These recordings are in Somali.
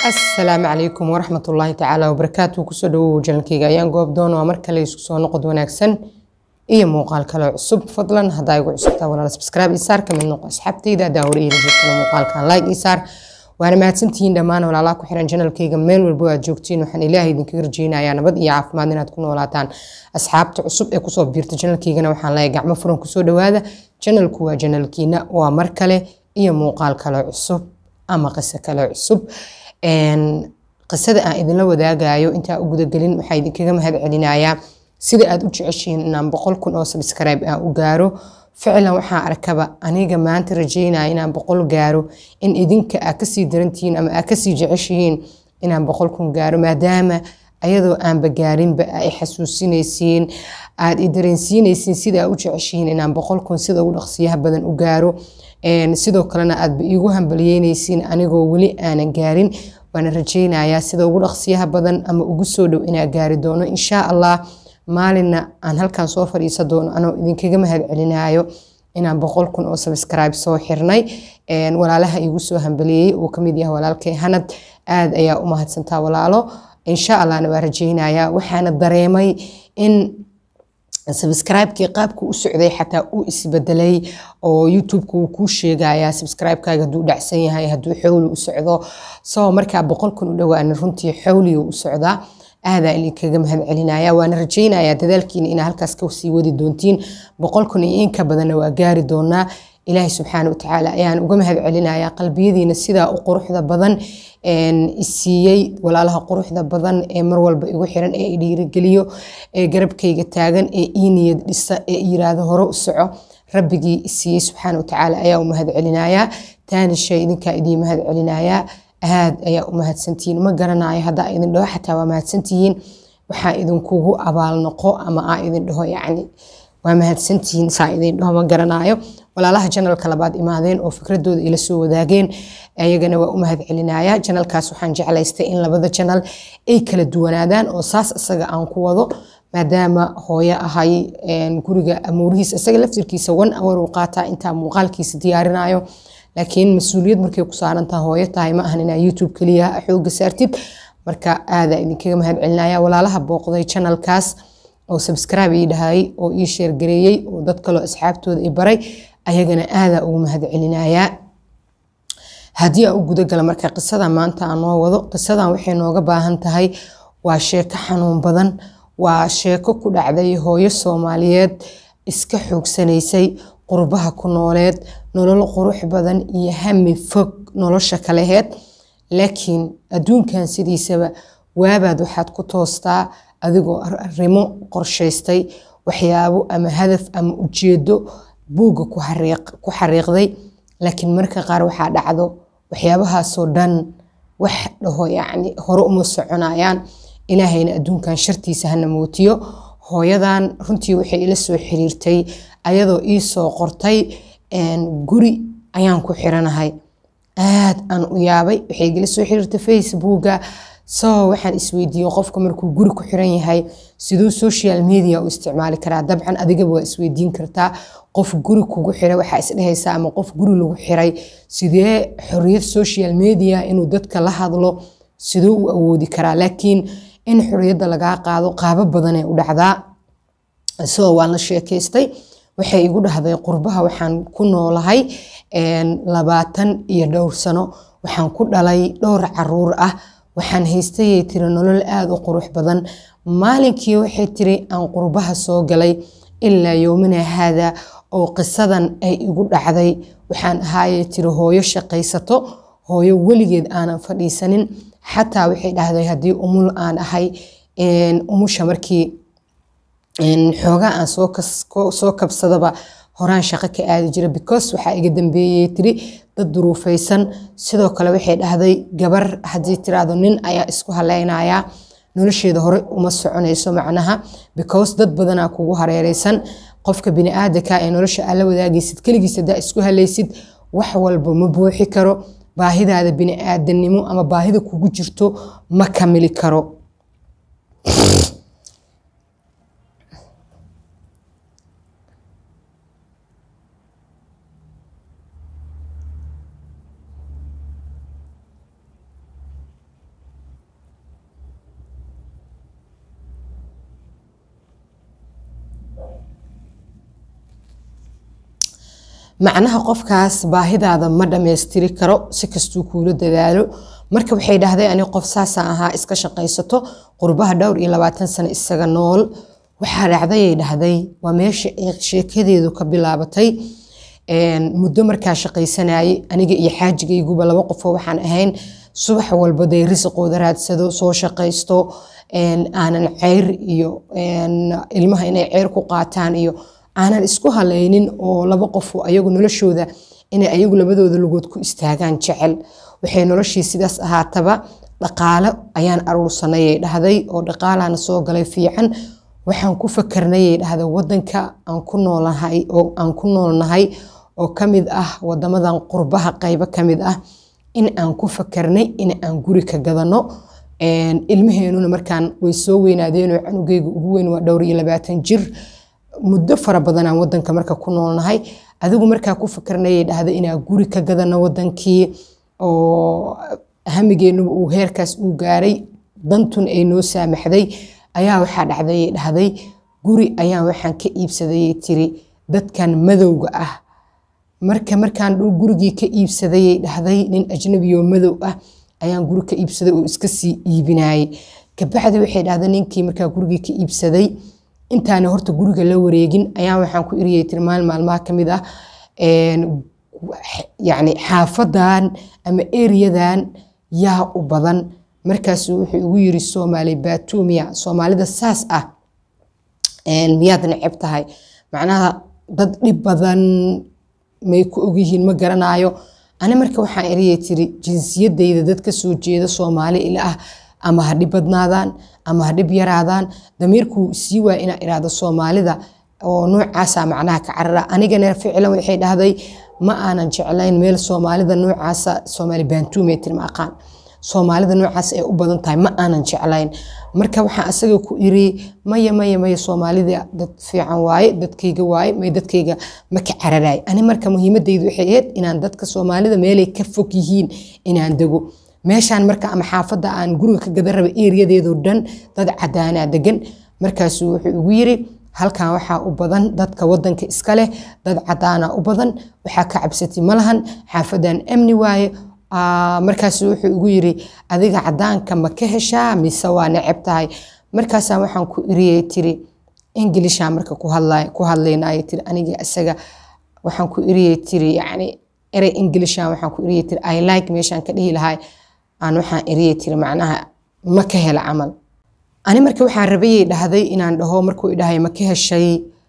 asalaamu calaykum waraxmat ullaahi tacaala wabarakaatu kusoo dhawow janankeyga ayaan goob doon waa mar kale isku soo noqod wanaagsan iyo muuqaal kale cusub fadlan haddaa igu cusubtaa walaal subscribe isaar ka mid noqo asxaabtayda haddaa hore iila joogtana muuqaalkan like isaar waana mahadsantihiin dhammaan walaalaha ku xiran janalkeyga meel walbo aad joogtiin waxaan ilaahay idinkaga rajeynayaa nabad iyo caafimaad inaad ku noolaataan asxaabta cusub ee kusoo biirta janalkeygana waxaan leeyahay gacmo furan kusoo dhawaada janalku waa janalkiina waa mar kale iyo muuqaal kale cusub ama qiso kale cusub qisada aan idinla wadaagayo intaa u gudagelin waxaa idinkaga mahad celinayaa sida aad u jeceshihiin inaan boqol kun oo subscribe aan u gaaro ficlan waxaa arkaba aniga maanta rajeynaya inaan boqol gaaro in idinka aa kasii darantihiin ama aa kasii jeceshihiin inaan boqol kun gaaro maadaama ayadoo aanba gaarinba ay xasuusinaysiin aad i dareensiinaysiin sida aa u jeceshihiin inaan boqol kun sida ugu dhaqsiyaha badan u gaaro sidoo kalena aadba iigu hambaliyeynaysiin anigoo weli aanan gaarin waana rajeynayaa sida ugu dhaqsiyaha badan ama ugu soo dhow inaa gaari doono insha allah maalinna aan halkan soo fadhiisa doono anoo idinkaga mahad celinayo inaan boqol kun oo subscribe soo xirnay walaalaha iigu soo hambaliyey uu kamid yahay walaalkay hanad aad ayaa u mahadsantaa walaalo insha allahna waa rajeynayaa waxaana dareemay in subscribe-kii qaabka u socday xataa uu isbedelay oo youtube-ka uu kuu sheegayaa subscribe-kaaga hadduu dhacsan yahay hadduu xowli u socdo soo markaa boqol kun u dhowaanin runtii xowliga u socdaa aadaa idinkaga mahad celinaya waana rajeynayaa dadaalkiina inaa halkaas kasii wadi doontiin boqol kun iyo inka badanna waa gaari doonaa ilaahay subxaana watacaala ayaan uga mahad celinayaa qalbiyadiina sidaa u quruxda badan isiiyey walaalaha quruxda badan ee mar walba igu xiran ee dhiirigeliyo ee garabkayga taagan ee ii niyad dhisa ee yiraahdo hore u soco rabbigii isiiyey subxaana watacaala ayaa u mahad celinayaa taani shay idinkaa idiin mahad celinayaa aad ayaa u mahadsantihiin ma garanayo haddaa idin dhaho xataa waa mahadsantihiin waxaa idinkugu abaalnoqo ama aa idin dhaho yacni waa mahadsantihiin saa idin dhaho ma garanayo walaalaha janalka labaad imaadeen oo fikradooda ila soo wadaageen ayagana waa u mahad celinaya janalkaas waxaan jeclaystay in labada janal ay kala duwanaadaan oo saas isaga aan ku wado maadaama hooyo ahay guriga amuurihiis isaga laftirkiisa one hour uu qaataa intaa muuqaalkiisa diyaarinayo laakiin mas-uuliyad markay ku saarantaha hooyo tahay ma ahan inaa youtube keliya xooga saartid marka aadaa idinkaga mahad celinaya walaalaha booqday janalkaas oo subscribe ii dhahay oo ii sheergareeyey oo dad kaloo asxaabtooda i baray ayagana aadaa ugu mahad celinayaa haddii aan u gudagala marka qisada maanta aan noo wado qisadan waxay nooga baahan tahay waa sheeko xanuun badan waa sheeko ku dhacday hooyo soomaaliyeed iska xoogsanaysay qurbaha ku nooleed nolol qurux badan iyo hami fog nolosha kaleheed laakiin adduunkan sidiisaba waabaad waxaad ku toostaa adigoo arrimo qorshaystay waxyaabo ama hadaf ama ujeedo buugga ku xariiqday laakiin marka qaar waxaa dhacdo waxyaabahaasoo dhan wax dhaho yacni hore uma soconayaan ilaahayna adduunkan shartiisa hana mootiyo hooyadan runtii waxay ila soo xiriirtay ayadoo ii soo qortay guri ayaan ku xiranahay aad aan u yaabay waxay igala soo xiriirtay facebooka so waxaan isweydiiyey qofka markuu guri ku xiran yahay siduu social media u isticmaali karaa dabcan adigaba waa isweydiin kartaa qof guri kugu xiray waxaa isdhehaysaa ama qof guri lagu xiray sidee xoriyad social media inuu dadka la hadlo siduu u awoodi karaa laakiin in xoriyadda lagaa qaado qaabo badanee u dhacdaa so waan la sheekaystay waxay igu dhahday qurbaha waxaan ku noolahay labaatan iyo dhowr sano waxaan ku dhalay dhowr caruur ah waxaan haystayay tiri nolol aada u qurux badan maalinkii waxay tiri aan qurbaha soo galay ilaa yowmina haada oo qisadan ay igu dhacday waxaan ahaayay tiri hooyo shaqaysato hooyo weligeed aanan fadhiisanin xataa waxay dhahday haddii umul aan ahay umusha markii xoogaa aan soo kabsadaba horaan shaqo ka aadi jira because waxaa iga dambeeyey tiri dad duruufaysan sidoo kale waxay dhahday gabar haddii tiraahdo nin ayaa isku haleynayaa nolosheeda hore uma soconayso macnaha because dad badanaa kugu hareereysan qofka biniaadanka ee nolosha aad la wadaagaysid keligiis hadaa isku halaysid wax walba ma buuxi karo baahidaada biniaadanimo ama baahida kugu jirto ma kamili karo macnaha qofkaas baahidaada ma dhammaystiri karo si kastuu kuula dadaalo marka waxay dhahday ani qof saasaan ahaa iska shaqaysato qurbaha dhowr iyo labaatan sano isaga nool waxaa dhacdayay dhahday waa meesha sheekadeedu ka bilaabatay muddo markaa shaqaysanayay aniga iyo xaajigayguba laba qofoo waxaan ahayn subax walba day risiqooda raadsado soo shaqaysto aanan ceyr iyo ilmaha inay ceyr ku qaataan iyo aanan isku halaynin oo laba qofoo ayagu noloshooda inay ayagu labadooda lugood ku istaagaan jecel waxay noloshii sidaas ahaataba dhaqaalo ayaan aruursanayay dhahday oo dhaqaalaana soo galay fiican waxaan ku fakarnayay dhahday wadanka aan ku noolahay oo aan ku noolnahay oo ka mid ah wadamadan qurbaha qaybo ka mid ah in aan ku fakarnay in aan guri ka gadano ilmaheenuna markaan way soo weynaadeenoo canugeyga ugu weyn waa dhowr iyo labaatan jir muddo fara badanaan wadanka marka ku noolnahay adigu markaa ku fakarnayay dhahday inaan guri ka gadano wadankii oo hamigeenuba uu heerkaas uu gaaray dantun ay noo saamaxday ayaa waxaa dhacdayay dhahday guri ayaan waxaan ka iibsadayay tiri dadkan madowga ah marka markaan gurigii ka iibsadayay dhahday nin ajnabiyoo madow ah ayaan guri ka iibsaday oo iska sii iibinayay kabacdi waxay dhahday ninkii markaa gurigii ka iibsaday intaana horta guriga la wareegin ayaan waxaan ku iriyay tiri maalin maalmaha ka mid ah yacni xaafadan ama eriyadan yaa u badan markaasu wuxuu igu yiri soomaali batumiya soomaalida saas ah miyaad neceb tahay macnaha dad dhib badan may ku ogyihiin ma garanayo ani marka waxaan eriyay tiri jinsiyadayda dad ka soo jeeda soomaali ila ah ama ha dhib badnaadaan ama ha dhib yaraadaan damiirkuu sii waa inaa iraahdo soomaalida oo noocaasa macnaha ka carara anigana ficlan waxay dhahday ma aanan jeclayn meel soomaalida noocaasa soomaali bantumetr ma aqaan soomaalida noocaas ay u badan tahay ma aanan jeclayn marka waxaan asaga ku iri maya maya maya soomaalida dad fiican waaye dadkayga waaye may dadkayga ma ka cararaay ani marka muhiimadaydu waxay ahayd inaan dadka soomaalida meelay ka fog yihiin inaan dego meeshaan marka ama xaafadda aan guriga ka gadan raba eriyadeedoo dhan dad cadaanaa degan markaasuu wuxuu igu yiri halkan waxaa u badan dadka wadanka iska leh dad cadaana u badan waxaa ka cabsati ma lahan xaafadan amni waaye markaasu wuxuu igu yiri adiga cadaanka ma ka heshaa mise waa neceb tahay markaasaan waxaan ku iriyay tiri inglishaa marka ku hadlaynay tiri aniga isaga waxaan ku iriyay tiri yani erey inglishan waxaan ku iriyay tiri i like meeshaan ka dhihi lahay aan waxaan iriyay tiri macnaha ma ka hela camal ani marka waxaan rabayay dhahday inaan dhaho markuu idhahay ma ka heshay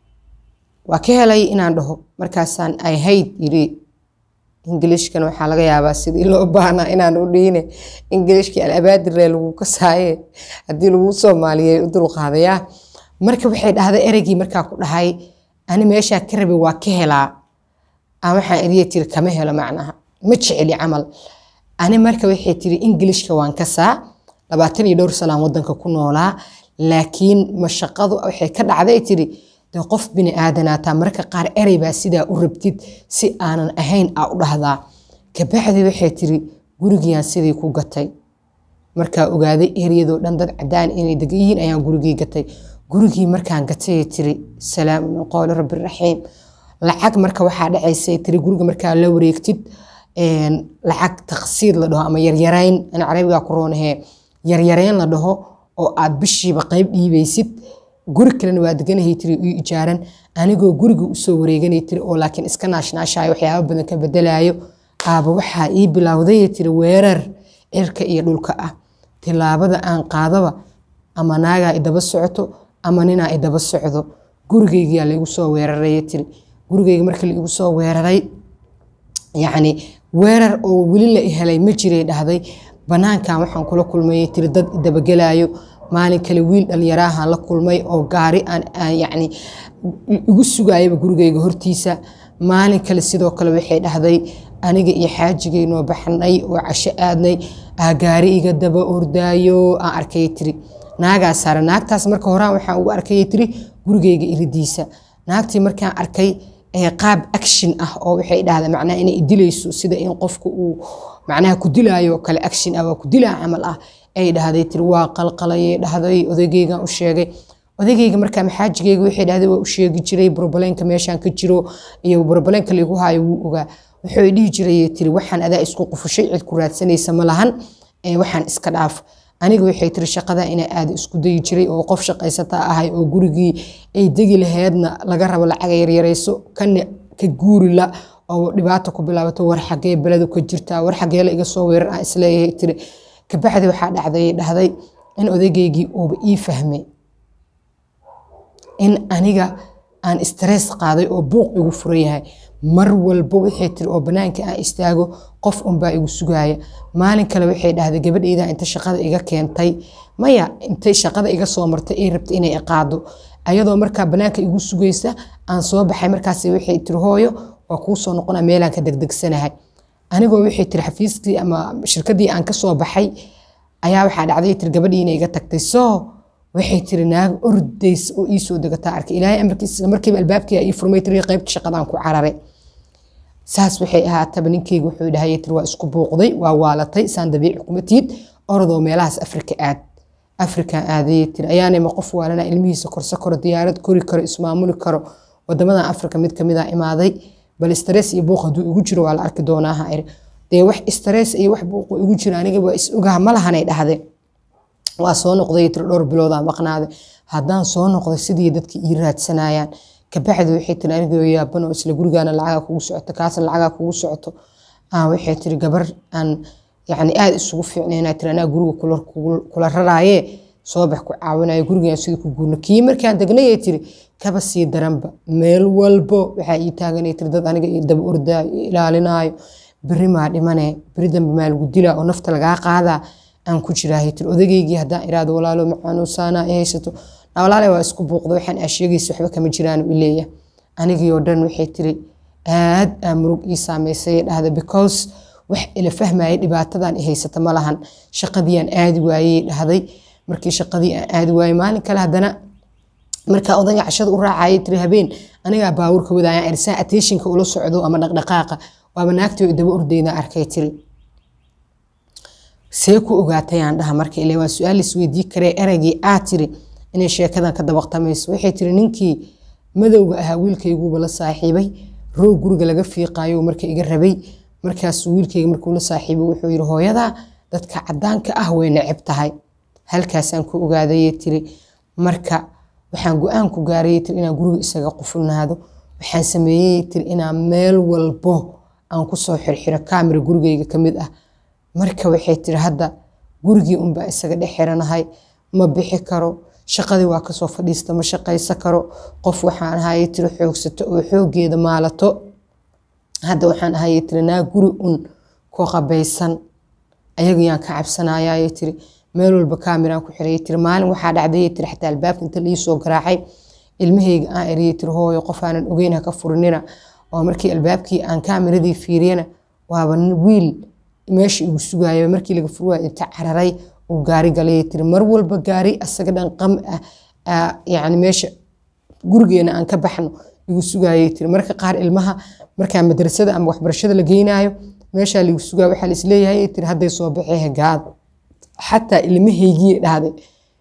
waa ka helay inaan dhaho markaasaan i hate yiri ingilishkan waxaa laga yaabaa sidii loo baahnaa inaan u dhiine ingilishkii alabaadiree lagu kasaaye haddii lagu soomaaliyey u dulqaadayaa marka waxay dhahday ereygii markaa ku dhahay ani meeshaa ka rabay waa ka helaa aan waxaan eriya tiri kama helo macnaha ma jeceli camal ani marka waxay tiri ingilishka waan kasaa labaatan iyo dhowr salaan wadanka ku noolaa laakiin mashaqadu waxay ka dhacday tiri de qof bini aadanaataa marka qaar erey baa sidaa u rabtid si aanan ahayn aa u dhahdaa kabacdi waxay tiri gurigiiaan sidii ku gatay markaa ogaaday eryadoo dhan dad cadaan inay degan yihiin ayaan gurigii gatay gurigii markaan gatay tiri salaamu min qowli rabbi raxiim lacag marka waxaa dhacaysay tiri guriga markaa la wareegtid lacag taqsiid la dhaho ama yaryarayn an carabigaa ku roonahee yaryareyn la dhaho oo aad bishiiba qeyb dhiibaysid guri kalena waa deganahay tiri ii ijaaran anigoo guriga usoo wareeganay tiri oo laakiin iska naashnaashaayo waxyaaba badan ka bedelayo aaba waxaa ii bilowday tiri weerar cirka iyo dhulka ah tilaabada aan qaadaba ama naagaa idaba socoto ama ninaa idaba socdo gurigaygiyaa laigu soo weeraray tiri gurigayga marka laigu soo weeraray yacni weerar oo weli la helay ma jiray dhahday banaankan waxaan kula kulmay tiri dad idabagelayo maalin kale wiil dhalinyaraahan la kulmay oo gaari aan yani igu sugayaba gurigayga hortiisa maalin kale sidoo kale waxay dhahday aniga iyo xaajigaynoo baxnay oo casho aadnay aa gaari iga daba ordaayo aan arkay tiri naagaa saara naagtaas marka horaan waxaan ugu arkay tiri gurigayga iridiisa naagtii markaan arkay qaab action ah oo waxay dhahdaa macnaha inay dilayso sida in qofka uu macnaha ku dilaayo oo kale action ah waa ku dilaa camal ah ay dhahday tiri waa qalqalayay dhahday odaygaygan u sheegay odaygayga markaa maxaajigayga waxay dhahday waa u sheegi jiray brobleenka meeshaan ka jiro iyo brobleenka laigu haayo wuu ogaa wuxuu dhihi jiray tiri waxaan adaa isku qufushay cid ku raadsanaysa ma lahan waxaan iska dhaaf aniga waxay tiri shaqada inaa aada isku dayi jiray oo qof shaqaysata ahay oo gurigii ay degi laheedna laga rabo lacaga yaryarayso kana ka guuri la oo dhibaato ku bilaabato war xagee beledu ka jirtaa war xagee la iga soo weerar ah isleeyahay tiri kabacdi waxaa dhacday dhahday in odaygaygii uuba ii fahmay in aniga aan stress qaaday oo buuq igu furan yahay mar walba waxay tiri oo banaanka aan istaago qof unbaa igu sugaaya maalin kale waxay dhahday gabadhayda inta shaqada iga keentay maya intay shaqada iga soo martay ay rabta inay iqaado ayadoo markaa banaanka igu sugaysa aan soo baxay markaas waxay tiri hooyo waa kuu soo noqona meelaan ka degdegsanahay anigoo waxay tiri xafiiskii ama shirkadii aan kasoo baxay ayaa waxaa dhacday tiri gabadhii inay iga tagtay soo waxay tiri naag ordays oo ii soo degataa arkay ilaahay amarkiisa markiiba albaabkii ii furmay tiri qaybta shaqadaan ku cararay saas waxay ahaataba ninkeyga wuxuu dhahay tiri waa isku buuqday waa waalatay saan dabiici kuma tiid orodoo meelahaas afrika aad afrikan aadayay tiri ayaanayma qof waalana ilmihiisa korso karo diyaarad kori karo ismaamuli karo wadamadan afrika mid kamid a imaaday bal stress iyo buuq hadduu igu jiro waa la arki doonaaha iri dee wax stress iyo wax buuq igu jiro aniga waa is ogaha ma lahanay dhahde waa soo noqday tiri dhowr biloodaa maqnaaday haddaan soo noqday sidii dadkii ii raadsanayaan kabacdi waxay tiri anigoo yaaban oo isla gurigaana lacagaa kugu socoto kaasna lacagaa kugu socoto waxay tiri gabar aan yani aada isugu fiicnayna tiri anaa guriga kula raraaye soo bax ku caawinayo gurigaan sidii ku guurno kii markaan degnayay tiri kaba sii daranba meel walbo waxaa ii taaganay tiri dad aniga ii daba ordaayo ii ilaalinaayo beri maa dhimane beri dambe maa lagu dilaa oo nafta lagaa qaadaa aan ku jiraahay tiri odageygii haddaan iraado walaalo macaanuusaana i haysato walaale waa isku buuqda waxaan aa sheegaysa waxba kama jiraan u leeya anigii oo dhan waxay tiri aad aa murug ii saameysay dhahda because wax ila fahmaya dhibaatadan i haysata ma lahan shaqadii aan aadi waayey dhahday markii shaqadii aan aadi waayey maalin kale haddana markaa odayga cashada u raacayay tiri habeen anigaa baawurka wadaaya irsaa attentionka ula socdo ama dhaqdhaqaaqa waaba naagtii daba ordayda arkay tiri see ku ogaatay aan dhaha marka ile waa su-aal isweydii karee eraygii aa tiri inay sheekadan ka dabaqtamayso waxay tiri ninkii madowga ahaa wiilkayguuba la saaxiibay roog guriga laga fiiqaayo marka iga rabay markaasuu wiilkayga markuu la saaxiibay wuxuu yiri hooyadaa dadka cadaanka ah way neceb tahay halkaasaan ku ogaadayay tiri marka waxaan go-aan ku gaarayay tiri inaan guriga isaga qufulnaado waxaan sameeyey tiri inaan meel walbo aan kusoo xirxiro kaamira gurigayga ka mid ah marka waxay tiri hadda gurigii unbaa isaga dhex xiranahay ma bixi karo shaqadii waa kasoo fadhiista ma shaqaysa karo qof waxaan ahayay tiri xoogsato oo xoogeeda maalato hadda waxaan ahayay tiri naa guri un ku qabaysan ayagayaan ka cabsanayayay tiri meel walba kaamiraan ku xirayay tiri maalin waxaa dhacdayay tiri xataa albaabka inta liisoo garaacay ilmahayga aan eriyay tiri hooyo qof aanan ogeyn ha ka furinina oo markii albaabkii aan kaamiradii fiiriyana waaba wiil meesha igu sugayo markii laga furwaay inta cararay uu gaari galay tiri mar walba gaari asaga dhan qam ah yani meesha gurigeena aan ka baxno igu sugayay tiri marka qaar ilmaha markaa madrasada ama waxbarashada la geynayo meeshaa lagu sugayo waxaa laisleeyahay tiri hadday soo baxee hagaad xataa ilmahaygii dhahday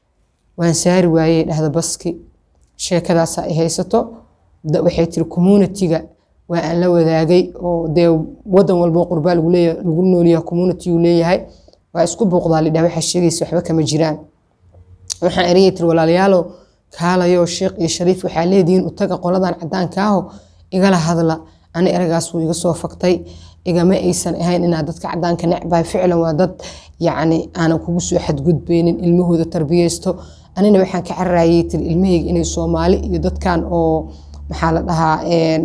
waan saari waayey dhahda baski sheekadaasaa ay haysato waxay tiri communitiga waa aan la wadaagay oo dee wadan walbo qurbaa lagu leeyahay lagu noolyahay community uu leeyahay waa isku buuqdaa lidhaa waxaa sheegaysa waxba kama jiraan waxaan erayay tiri walaalayaalow kaalayo sheekh iyo shariif waxaa leedihiin utaga qoladan cadaanka aho igala hadla ani eragaas wuu iga soo faktay igama aysan ahayn inaad dadka cadaanka necbahay ficlan waa dad yacni aanan kugu soo xadgudbaynin ilmahooda tarbiyeysto anina waxaan ka cararayay tiri ilmahayga inay soomaali iyo dadkan oo maxaa la dhahaa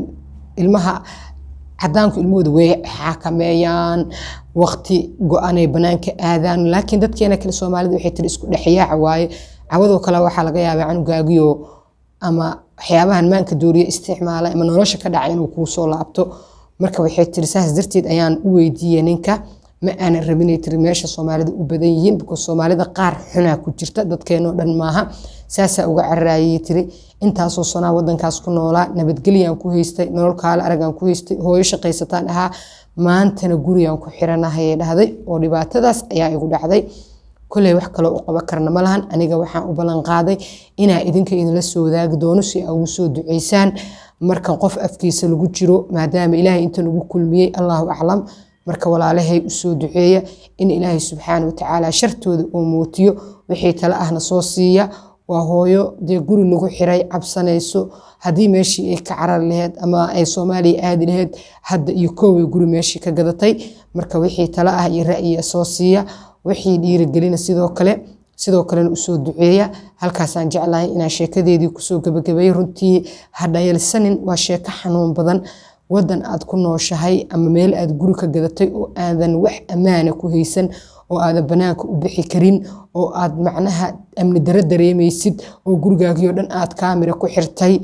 ilmaha cadaanku ilmahooda way xakameeyaan waqti go-anay banaanka aadaan laakiin dadkeena kale soomaalida waxay tiri isku dhexyaaca waaye cawadoo kale waxaa laga yaabaa canugaagiyo ama waxyaabahan maanka dooriya isticmaala ama nolosha ka dhaca inuu kuu soo laabto marka waxay tiri saas darteed ayaan u weydiiyey ninka ma aanan rabinay tiri meesha soomaalida u badan yihiin because soomaalida qaar xunaa ku jirta dadkeenoo dhan maaha saasaa uga cararayay tiri intaasoo sanaa wadankaas ku noolaa nabadgelyaan ku haystay nolol kaale aragaan ku haystay hooyo shaqaysataan ahaa maantana gurigaan ku xiranahayay dhahday oo dhibaatadaas ayaa igu dhacday koley wax kaloo u qaban karna ma lahan aniga waxaan u ballan qaaday inaa idinka idinla soo wadaagi doono si aa ugu soo duceysaan markan qof afkiisa lagu jiro maadaama ilaahay inta nagu kulmiyey allahu aclam marka walaalahay usoo duceeya in ilaahay subxaana watacaala shartooda uu muutiyo wixii tale ahna soo siiya waa hooyo dee guri lagu xiray cabsanayso haddii meeshii ay ka carar laheyd ama ay soomaaliya aadi laheyd hadda iyo kooway guri meeshii ka gadatay marka wixii tale ah iyo ra'yiga soo siiya wixii dhiirigelina sidoo kale sidoo kalena usoo duceeya halkaasaan jeclahay inaan sheekadeedii kusoo gabagabeeyey runtii ha dhayalsanin waa sheeko xanuun badan wadan aad ku nooshahay ama meel aad guri ka gadatay oo aadan wax ammaana ku haysan oo aadan banaanka u bixi karin oo aad macnaha amni daro dareemaysid oo gurigaagii dhan aad kaamira ku xirtay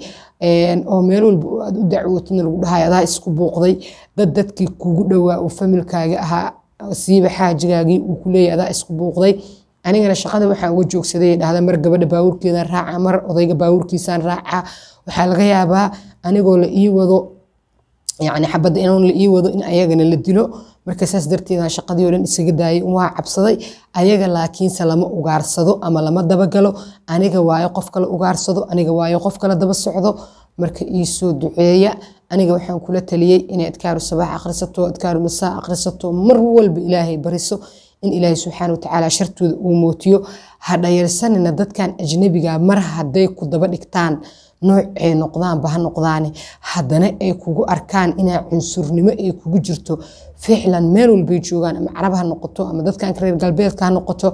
oo meel walba aad u dacwootidna lagu dhahay adaa isku buuqday dad dadkii kugu dhowaa oo familkaaga ahaa siiba xaajigaagii uu ku leeyahy adaa isku buuqday anigana shaqada waxaan uga joogsaday dhahda mar gabadha baawurkeedan raaca mar odayga baawurkiisaan raaca waxaa laga yaabaa anigoo la ii wado yani xabadda inaan la ii wado in ayagana la dilo marka saas darteedaan shaqadii oo dhan isaga daayay waa cabsaday ayaga laakiinse lama ugaarsado ama lama dabagalo aniga waayo qof kale ugaarsado aniga waayo qof kale daba socdo marka iisoo duceeya aniga waxaan kula taliyey inay adkaaru sabaax akhrisato adkaaru masaa akhrisato mar walba ilaahay bariso in ilaahay subxaana watacaala shartooda uu mootiyo ha dhayarsanina dadkan ajnabiga mar hadday ku daba dhigtaan nooc ay noqdaanba ha noqdaane haddana ay kugu arkaan inaa cunsurnimo ay kugu jirto ficlan meel walbay joogaan ama carab ha noqoto ama dadkan reer galbeedka ha noqoto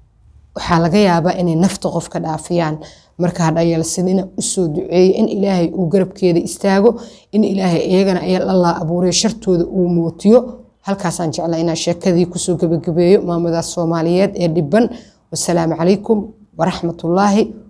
waxaa laga yaabaa inay nafta qof ka dhaafiyaan marka ha dhayalsanina usoo duceeya in ilaahay uu garabkeeda istaago in ilaahay iyagana allah abuuray shartooda uu mootiyo halkaasaan jeclaa inaan sheekadii kusoo gabagabeeyo maamadaas soomaaliyeed ee dhiban wasalaamu calaykum waraxmatullaahi